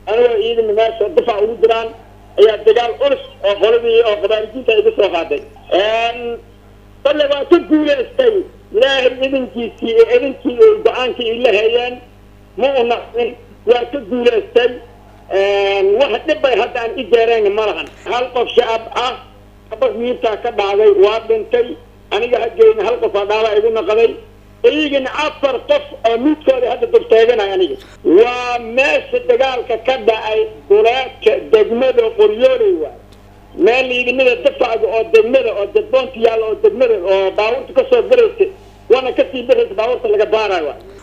anigoo ciidana meesha difac ugu jiraan ayaa dagaal culus oo qoladii oo qabaarijiinta iga soo qaaday balle waa ka guulaystay ilaahay idinkiisii iyo idinkii ay go-aankii ila hayeen ma u naqin waa ka guulaystay wax dhibbay hadda aan i jeereen ma lahan hal qof shacab ah abas miirtaa ka dhacday waa dhintay aniga hageyna hal qof aa dhaaba igu naqday iyagana afar qof oo midkooda hadda durteeganay aniga waa meesha dagaalka ka dhacay duleedka degmada qoryooley waay meel ciidamada dafacga oo degmada oo dadboonta yaalla oo degmada oo baabuurta kasoo garaysa waana kasii biraysa baabuurta laga baarayo waay